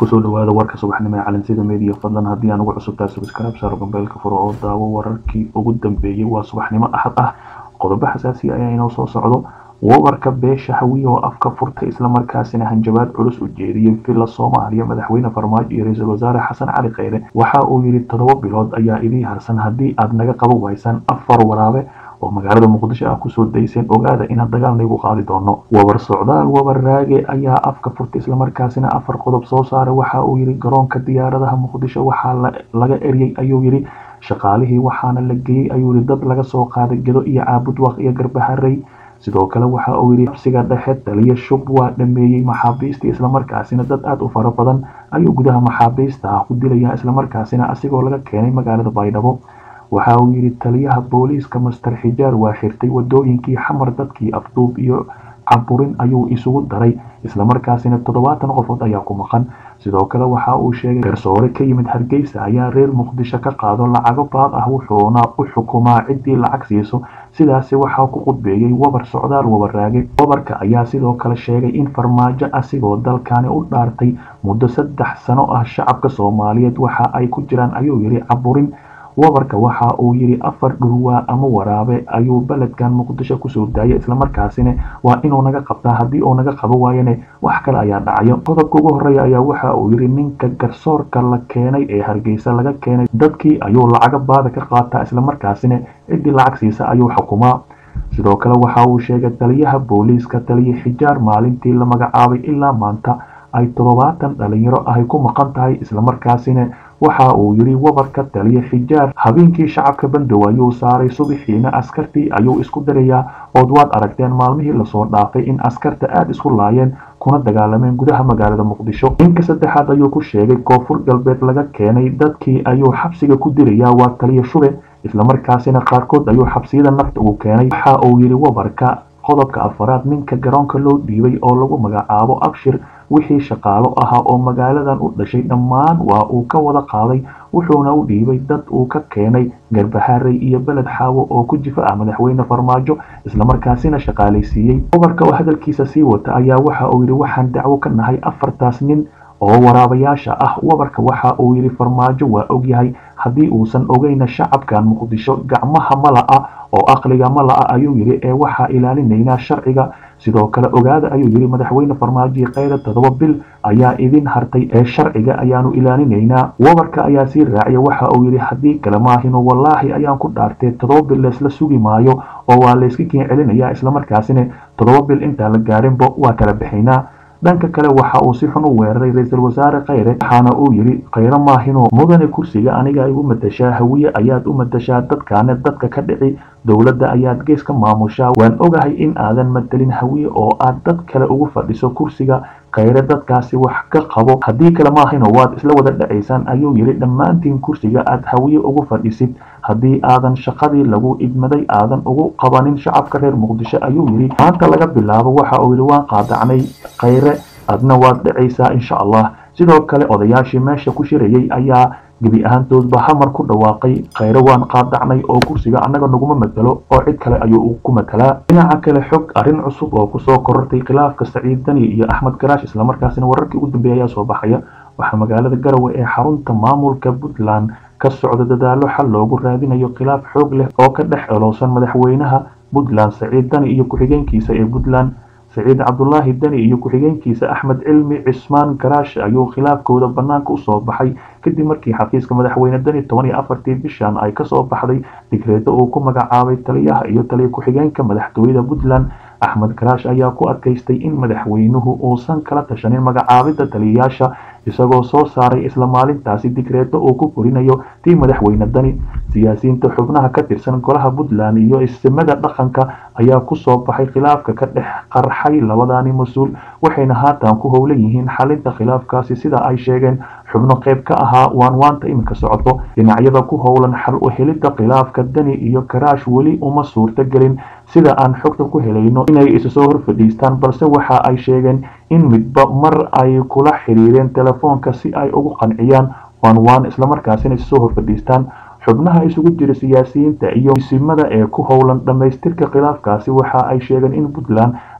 kusoo dhawaada warka subaxnimo ee calansida media fadlan haddii aan ugu cusubtaa subscribe saaro gambeelka furo oo daawo wararkii ugu dambeeyey waa subaxnimo axad ah qodobo xasaasi ayaa inoo soo socdo wabarka beesha hawiye oo afka furtay islamarkaasina hanjabaad culus u jeediyey villa soomaaliya madaxweyne farmaajo iyo ra-iisul wasaare xasan cali kheyre waxa uu yidhi toddoba bilood ayaa idii harsan haddii aad naga qaban waysaan afar waraabe oo magaalada muqdisho ah kusoo dayseen ogaada inaan dagaal naygu qaadi doono wabar socdaal wabar raage ayaa afka furtay islamarkaasina afar qodob soo saaray waxa uu yidhi garoonka diyaaradaha muqdisho waxaa laga eryay ayuu yidhi shaqaalihii waxaana la geeyey ayuu yidhi dad laga soo qaaday gedo iyo caabudwaaq iyo garbaharey sidoo kale waxa uu yidhi xabsiga dhexe taliya shub waa dhameeyey maxaabiistii islamarkaasina dad aada u fara badan ayuu gudaha maxaabiista ah ku dilayaa islamarkaasina asigoo laga keenay magaalada baydhabo waxa uu yidhi taliyaha booliiska master xijaar waa xirtay wadooyinkii xamar dadkii afduub iyo caburin ayuu isugu daray islamarkaasina toddobaatan qofood ayaa ku maqan sidoo kale waxa uu sheegay garsoore ka yimid hargeysa ayaa reer muqdisho ka qaado lacago baad ah wuxuuna u xukumaa ciddii lacag siiso sidaasi waxaa ku qudbeeyey wabar socdaal wabaraage wabarka ayaa sidoo kale sheegay in farmaajo asigoo dalkani u dhaartay muddo saddex sano ah shacabka soomaaliyeed waxa ay ku jiraan ayuu yidhi caburin wabarka waxa uu yidhi afar dhurwaa ama waraabe ayuu beledkan muqdisho kusoo daayay islamarkaasina waa inuu naga qabtaa haddii uu naga qabo waayane wax kale ayaa dhacayo qodobka ugu horeeya ayaa waxa uu yidhi ninka garsoorka la keenay ee hargeysa laga keenay dadkii ayuu lacaga baada ka qaataa islamarkaasina ciddii lacag siisa ayuu xukumaa sidoo kale waxa uu sheegay taliyaha booliiska taliya xijaar maalintii la magacaabay ilaa maanta ay toddobaatan dhalinyaro ahay ku maqan tahay islamarkaasina waxa uu yidhi wabarka taliya xijaar habeenkii shacabka bandow ayuu saaray subaxiina askartii ayuu isku darayaa ood waad aragteen maalmihii lasoo dhaafay in askarta aada isku laayeen kuna dagaalameen gudaha magaalada muqdisho ninka saddexaad ayuu ku sheegay koonfur galbeed laga keenay dadkii ayuu xabsiga ku dirayaa waa taliya shube islamarkaasina qaarkood ayuu xabsiyada nafta ugu keenay waxa uu yidhi wabarka qodobka afaraad ninka garoonka loo dhiibay oo lagu magacaabo abshir wixii shaqaalo ahaa oo magaaladan u dhashay dhammaan waa uu ka wada qaaday wuxuuna u dhiibay dad uu ka keenay garbaharey iyo beled xaawo oo ku jifa ah madaxweyne farmaajo islamarkaasina shaqaalaysiiyey gobarka oo hadalkiisa sii wata ayaa waxa uu yidhi waxaan dacwo ka nahay afartaas nin oo waraabayaasha ah wabarka waxa uu yidhi farmaajo waa ogyahay haddii uusan ogeyna shacabkan muqdisho gacmaha mala'a oo aqliga mala'a ayuu yidhi ee waxaa ilaalinaynaa sharciga sidoo kale ogaada ayuu yidhi madaxweyne farmaajo kheyre toddoba bil ayaa idin hartay ee sharciga ayaanu ilaalinaynaa wabarka ayaa sii raaciya waxa uu yidhi haddii kale maahino wallaahi ayaan ku dhaartay toddoba bil leesla sugi maayo oo waa layska keen celinayaa islamarkaasina toddoba bil intaan la gaarinba waa kala bixinaa dhanka kale waxa uu si xun u weeraray ra-iisul wasaare kheyre waxaana uu yidhi kheyre maahino mudane kursiga aniga ay u matashaa hawiye ayaad u matashaa dadkaane dadka ka dhici dowladda ayaad gees ka maamushaa waan ogahay in aadan matelin hawiye oo aad dad kale ugu fadhiso kursiga kheyre dadkaasi wax ka qabo haddii kale maahino waad isla wada dhacaysaan ayuu yidhi dhammaantiin kursiga aad hawiye ugu fadhisid haddii aadan shaqadii lagu idmaday aadan ugu qabanin shacabka reer muqdisho ayuu yidhi maanta laga bilaabo waxa uu yidhi waan qaadacnay kheyre adna waad dhacaysaa insha allah sidoo kale odayaashii meesha ku shirayay ayaa gebi ahaantoodba hamar ku dhawaaqay kheyre waan qaadacnay oo kursiga annaga naguma matelo oo cid kale ayuu ku matelaa dhinaca kale xog arrin cusub oo kusoo korortay khilaafka saciid dani iyo axmed garaash islamarkaasina wararkii ugu dambeeya ayaa soo baxaya waxaa magaalada garowe ee xarunta maamulka puntland ka socda dadaalo xal loogu raadinayo khilaaf xoog leh oo ka dhex elowsan madaxweynaha puntland saciid dani iyo ku-xigeenkiisa ee puntland saciid cabdulaahi deni iyo ku-xigeenkiisa axmed cilmi cismaan garaash ayuu khilaafkooda bannaanka usoo baxay kadib markii xafiiska madaxweyne deni toban iyo afartii bishan ay kasoo baxday digreedo uu ku magacaabay taliyaha iyo taliya ku-xigeenka madaxtooyada puntland axmed garaash ayaa ku adkaystay in madaxweynuhu uusan kala tashanin magacaabidda taliyayaasha isagoo soo saaray isla maalintaasi digreedo uu ku korinayo tii madaxweyne dani siyaasiyiinta xubnaha ka tirsan golaha puntland iyo istimada dhaqanka ayaa kusoo baxay khilaafka ka dhex qarxay labadani mas-uul waxayna haatan ku howlan yihiin xalinta khilaafkaasi sida ay sheegeen xubno qayb ka ahaa waanwaanta iminka socoto dhinacyada ku howlan xal u helidda khilaafka dani iyo karaash weli uma suurta gelin sida aan xogta ku helayno inay isu soo horfadhiistaan balse waxa ay sheegeen in midba mar ay kula xiriireen telefoonka si ay ugu qanciyaan waanwaan islamarkaasina isu soo horfadhiistaan xubnaha isugu jira siyaasiyiinta iyo isimada ee ku howlan dhammaystirka khilaafkaasi waxa ay sheegeen in puntland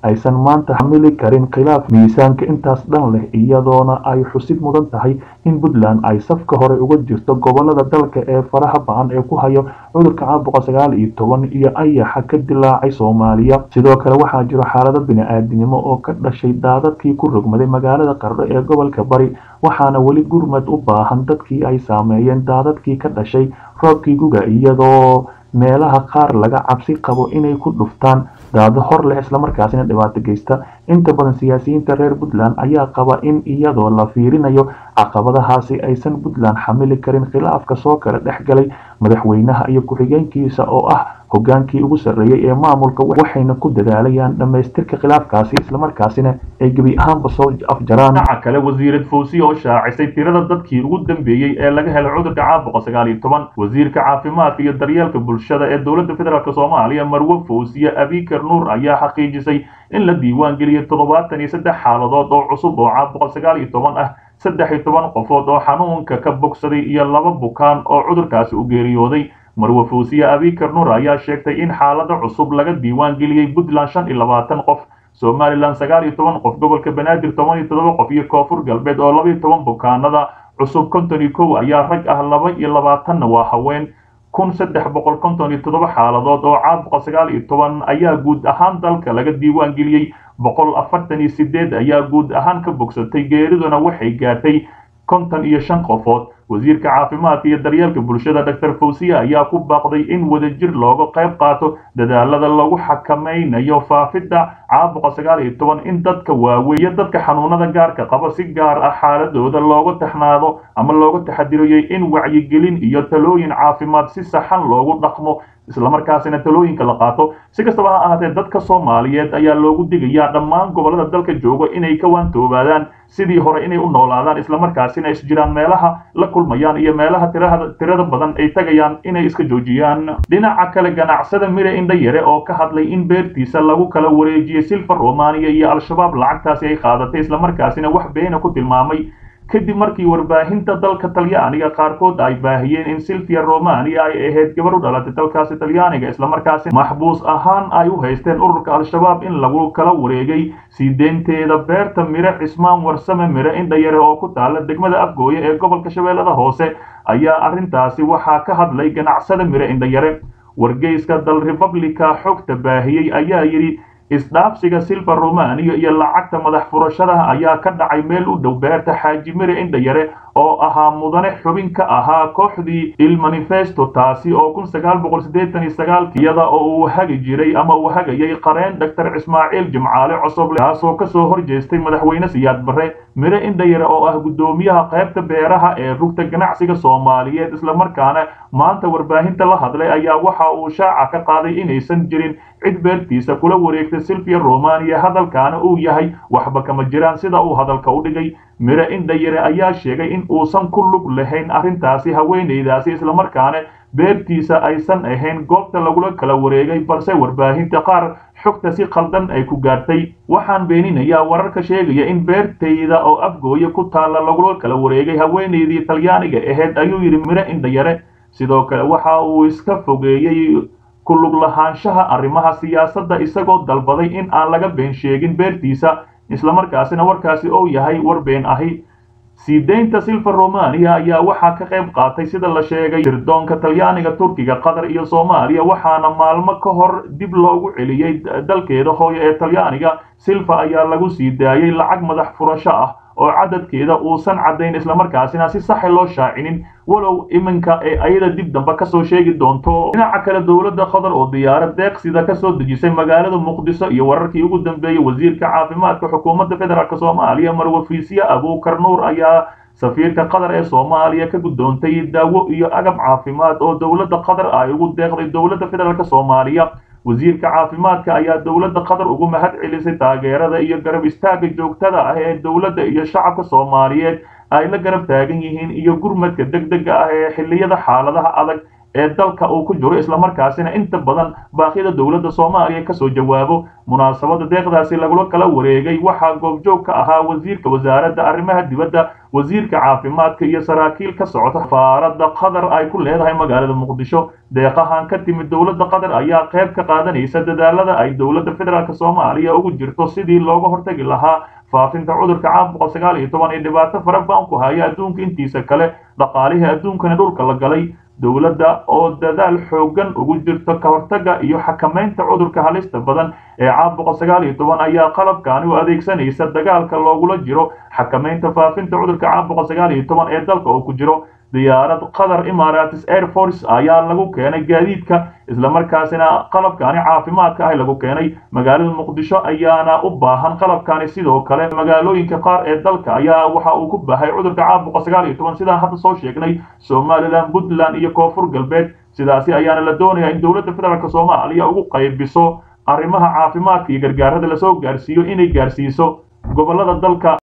aysan maanta xamili karin khilaaf miisaanka intaas dhan leh iyadoona ay xusid mudan tahay in puntland ay safka hore uga jirto gobolada dalka ee faraha ba-an ee ku hayo cudurka caabuqa sagaal iyo toban iyo ayaxa ka dilaacay soomaaliya sidoo kale waxaa jiro xaalado bini-aadinimo oo ka dhashay daadadkii ku rogmaday magaalada qardho ee gobolka bari waxaana weli gurmad u baahan dadkii ay saameeyeen daadadkii ka dhashay roobkii guga iyadoo meelaha qaar laga cabsi qabo inay ku dhuftaan daado hor leh islamarkaasina dhibaato geysta inta badan siyaasiyiinta reer puntland ayaa qaba in iyadoo la fiirinayo caqabadahaasi aysan puntland xamili karin khilaafka soo kala dhex galay madaxweynaha iyo ku-xigeenkiisa oo ah hogaankii ugu sarreeyey ee maamulka waxayna ku dadaalayaan dhammaystirka khilaafkaasi islamarkaasina ay gebi ahaanba soo afjaraan dhinaca kale wasiirad fawsiya oo shaacisay tirada dadkii ugu dambeeyey ee laga helay cudurka caabuqa sagaal iyo toban wasiirka caafimaadka iyo daryeelka bulshada ee dowladda federaalk soomaaliya marwe fawsiye abikar nuur ayaa xaqiijisay in la diiwaan geliyay toddobaatan iyo saddex xaaladood oo cusub oo caabuqa sagaal iyo toban ah saddex iyo toban qofood oo xanuunka ka bogsaday iyo laba bukaan oo cudurkaasi u geeriyooday marwe fawsiye abikar nuur ayaa sheegtay in xaalado cusub laga diiwaan geliyey puntland shan iyo labaatan qof somalilan sagaal iyo toban qof gobolka banaadir toban iyo toddoba qof iyo koonfur galbeed oo laba iyo toban bukaanada cusub konton iyo kow ayaa rag ah laba iyo labaatanna waa haween kun saddex boqol konton iyo toddoba xaaladood oo caabuqa sagaal iyo toban ayaa guud ahaan dalka laga diiwaan geliyey boqol afartan iyo sideed ayaa guud ahaan ka bogsatay geeriduna waxay gaartay konton iyo shan qofood wasiirka caafimaadka iyo daryeelka bulshada dr fawsiya ayaa ku baaqday in wadajir looga qayb qaato dadaalada lagu xakamaynayo faafidda caabuqa sagaal iyo toban in dadka waaweeye dadka xanuunada gaarka qaba si gaar ah xaaladooda looga taxnaado ama looga taxadiriyey in wacyigelin iyo talooyin caafimaad si saxan loogu dhaqmo islamarkaasina talooyinka la qaato si kastaba ha ahaatee dadka soomaaliyeed ayaa loogu digayaa dhammaan gobolada dalka jooga inay ka waantoobaadaan sidii hore inay u noolaadaan islamarkaasina is jiraan meelaha la kulmayaan iyo meelaha tirada badan ay tagayaan inay iska joojiyaan dhinaca kale ganacsada mire indhayare oo ka hadlay in beertiisa lagu kala wareejiyey silva romaniya iyo al-shabaab lacagtaasi ay qaadatay islamarkaasina wax beena ku tilmaamay kadib markii warbaahinta dalka talyaaniga qaarkood ay baahiyeen in silvia romania ay ahayd gabar u dhalatay dalkaasi talyaaniga islamarkaasi maxbuus ahaan ay u haysteen ururka al-shabaab in lagu kala wareegay sii deynteeda beerta mire cismaan warsame mire indhayare oo ku taala degmada afgooye ee gobolka shabeellada hoose ayaa arrintaasi waxaa ka hadlay ganacsada mire indhayare wargeyska dal republica xogta baahiyey ayaa yidhi isdhaafsiga silva romaniya iyo lacagta madax furashadaha ayaa ka dhacay meel u dhow beerta xaaji mire indhayare oo ahaa mudane xubin ka ahaa kooxdii il manifesto taasi oo kun sagaal boqol siddeetan iyo sagaalki iyada oo uu hagi jiray ama uu hagayay qareen doctor ismaaciil jimcaale cosoble kaasoo kasoo horjeestay madaxweyne siyaad barre mire indhayare oo ah guddoomiyaha qaybta beeraha ee rugta ganacsiga soomaaliyeed islamarkaana maanta warbaahinta la hadlay ayaa waxa uu shaaca ka qaaday inaysan jirin cid beertiisa kula wareegtay silvia romaniya hadalkaana uu yahay waxba kama jiraan sida uu hadalka u dhigay mire indhayare ayaa sheegay in uusan ku lug lahayn arrintaasi haweenaydaasi islamarkaana beertiisa aysan ahayn goobta lagula kala wareegay balse warbaahinta qaar xogta si khaldan ay ku gaartay waxaan beeninayaa wararka sheegaya in beertayda oo afgooye ku taalla lagula kala wareegay haweenaydii talyaaniga ahayd ayuu yidhi mire indhayare sidoo kale waxa uu iska fogeeyey ku lug lahaanshaha arrimaha siyaasadda isagoo dalbaday in aan laga been sheegin beertiisa islamarkaasina warkaasi oo yahay war been ahi sii deynta silva romaniya ayaa waxaa ka qayb qaatay sida la sheegay sirdoonka talyaaniga turkiga qatar iyo soomaaliya waxaana maalmo ka hor dib loogu celiyey dalkeeda hooyo ee talyaaniga silva ayaa lagu sii daayey lacag madax furasho ah oo cadadkeeda uusan caddayn islamarkaasina si saxa loo shaacinin walow iminka ee ayada dib dambe kasoo sheegi doonto dhinaca kale dowladda qatar oo diyaarad deeqsida kasoo dejisay magaalada muqdiso iyo wararkii ugu dambeeyey wasiirka caafimaadka xukuumadda federaalk soomaaliya marwafiisye abuukar nuur ayaa safiirka qatar ee soomaaliya ka guddoontay daawo iyo agab caafimaad oo dowladda qatar ay ugu deeqday dowladda federaalk soomaaliya wasiirka caafimaadka ayaa dowladda qatar ugu mahad celisay taageerada iyo garab istaagga joogtada ah ee dowladda iyo shacabka soomaaliyeed ay la garab taagan yihiin iyo gurmadka deg dega ah ee xilliyada xaaladaha adag ee dalka uu ku jiro islamarkaasina inta badan baaqyada dowladda soomaaliya kasoo jawaabo munaasabada deeqdaasi lagula kala wareegay waxaa goobjoog ka ahaa wasiirka wasaaradda arrimaha dibadda wasiirka caafimaadka iyo saraakiil ka socota safaarada qatar ay ku leedahay magaalada muqdisho deeqahan ka timid dowladda qatar ayaa qayb ka qaadanaysa dadaalada ay dowladda federaalk soomaaliya ugu jirto sidii looga hortagi lahaa faafinta cudurka caabuqa sagaal iyo toban ee dhibaato fara badan ku haya adduunka intiisa kale dhaqaalihii adduunkana dhulka la galay dowladda oo dadaal xoogan ugu jirto ka hortagga iyo xakamaynta cudurka halista badan ee caabuqa sagaal iyo toban ayaa qalabkaani u adeegsanaysa dagaalka loogula jiro xakamaynta faafinta cudurka caabuqa sagaal iyo toban ee dalka oo ku jiro diyaarad qatar emirates air force ayaa lagu keenay gaadiidka islamarkaasina qalabkaani caafimaadka ah lagu keenay magaalada muqdisho ayaana u baahan qalabkaani sidoo kale magaalooyinka qaar ee dalka ayaa waxa uu ku bahay cudurka caabuqa sagaal iyo toban sidaan hadda soo sheegnay somalilan puntland iyo koonfur galbeed sidaasi ayaana la doonayaa in dowladda federaalk soomaaliya ugu qaybiso arrimaha caafimaadka iyo gargaarada lasoo gaarsiiyo inay gaarsiiso gobolada dalka